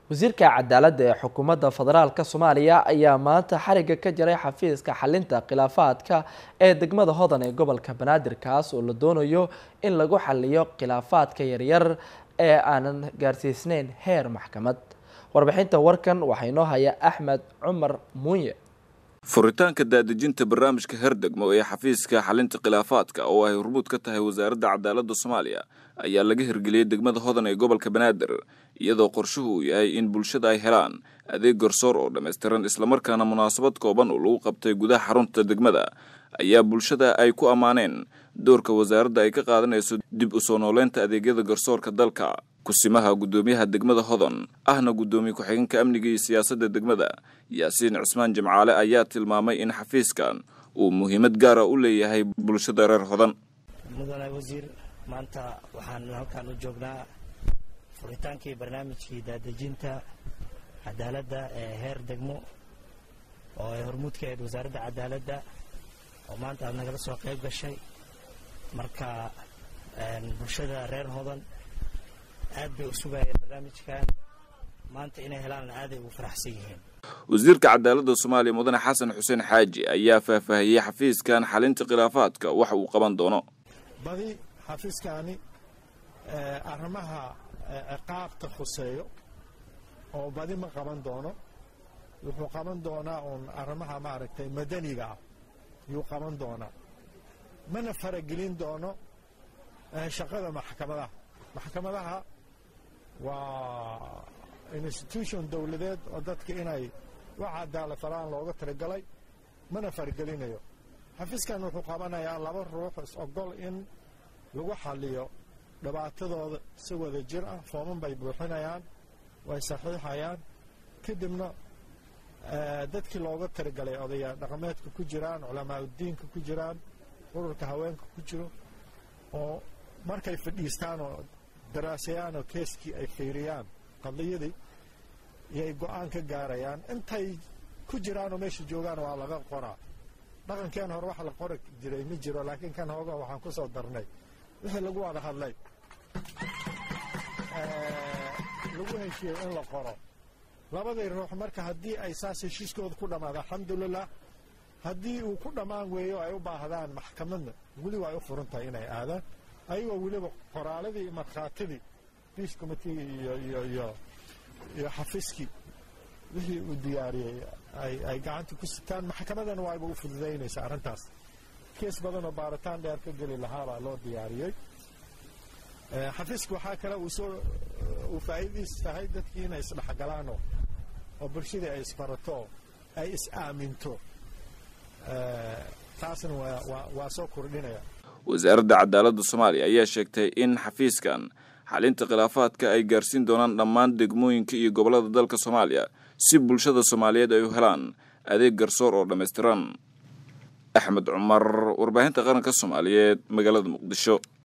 wasiirka cadaaladda ee xukuumadda federaalk soomaaliya ayaa maanta xariga ka jaray xafiiska xalinta khilaafaadka ee degmada hodan ee gobolka banaadir kaas oo la doonayo in lagu xaliyo khilaafaadka yaryar ee aanan gaarsiisneyn heer maxkamad warbixinta warkan waxaa inoo haya axmed cumar muunye furitaanka daadejinta barnaamijka herdegmo ee xafiiska xalinta khilaafaadka oo ay hormuud ka tahay wasaaradda cadaaladda soomaaliya ayaa laga hirgeliyey degmada hodan ee gobolka banaadir iyadoo qorshuhu uu yahay in bulshada ay helaan adeeg garsoor oo dhammaystiran islamarkaana munaasabad kooban oo lagu qabtay gudaha xarunta degmada ayaa bulshada ay ku ammaaneen doorka wasaaradda ay ka qaadanayso dib u soo nooleynta adeegyada garsoorka dalka kusimaha guddoomiyaha degmada hodan ahna guddoomiye ku-xigeenka amniga iyo siyaasadda degmada yaasiin cismaan jimcaale ayaa tilmaamay in xafiiskan uu muhiimad gaara u leeyahay bulshada reer hodan mudane wasiir maanta waxaan halkan u joognaa furitaankii barnaamijkii daadejinta cadaaladda ee heer degmo oo ay hormuud ka ahayd wasaaradda cadaaladda oo maanta aad nagala soo qayb gashay marka bulshada reer hodan aad bay u sugayeen barnaamijkan maanta inay helaan aaday ugu faraxsan yihiin wasiirka cadaaladda soomaaliya mudane xasan xuseen xaaji ayaa faahfaahiyey xafiiskan xalinta khilaafaadka waxa uu qaban doono badi xafiiskaani arrimaha ciqaabta khuseeyo oo badi ma qaban doono wuxuu qaban doonaa uun arrimaha maaragtay madaniga ah yuu qaban doonaa mana faragelin doono shaqada maxkamadaha maxkamadaha waa institution dowladeed oo dadka inay wax cadaala falaan looga talagalay mana faragelinayo xafiiskan wuxuu qabanayaa laba ruux is-ogol in lagu xaliyo dhibaatadooda si wada jir ah fooman bay buuxinayaan way saxiixayaan kadibna dadkii looga talagalay odaya dhaqameedka ku jiraan culamaa udiinka ku jiraan ururka haweenka ku jiro oo markay fadhiistaan oo daraasayaan oo keeskii ay fiiriyaan qadiyadii iyay go-aan ka gaarayaan intay ku jiraanoo meesha joogaan waa laga qoraa dhaqankeen hore wax la qori jiray ma jiro laakiin kan hooga waxaan ku soo darnay wixii lagu wada hadlay lagu heshiiyey in la qoro labadii ruux marka haddii ay saas heshiiskooda ku dhammaada alxamdulilah haddii uu ku dhammaan weeyo ay u baahdaan maxkamadna weli waa ay u furan tahay inay aadaan ayagoo weliba qoraaladii iyo markhaatidii biis commitee iyo iyo iyo iyo xafiiskii wixii uu diyaariyey ay ay gacanta ku sitaan maxkamadana waayba u fududaynaysa arrintaas kees badan oo baaritaan dheer ka geli lahaabaa loo diyaariyey xafiiska waxaa kale uu soo uu faa'iidadiis tahay dadkii inay isdhexgalaan oo oo bulshadii ay isbarato oo ay is-aaminto taasna waa waa waa soo kordhinaya wasaaradda cadaaladda soomaaliya ayaa sheegtay in xafiiskan xalinta khilaafaadka ay gaarsiin doonaan dhammaan degmooyinka iyo gobollada dalka soomaaliya si bulshada soomaaliyeed ay u helaan adeeg garsoor oo dhammaystiran axmed cumar warbaahinta qaranka soomaaliyeed magaalada muqdisho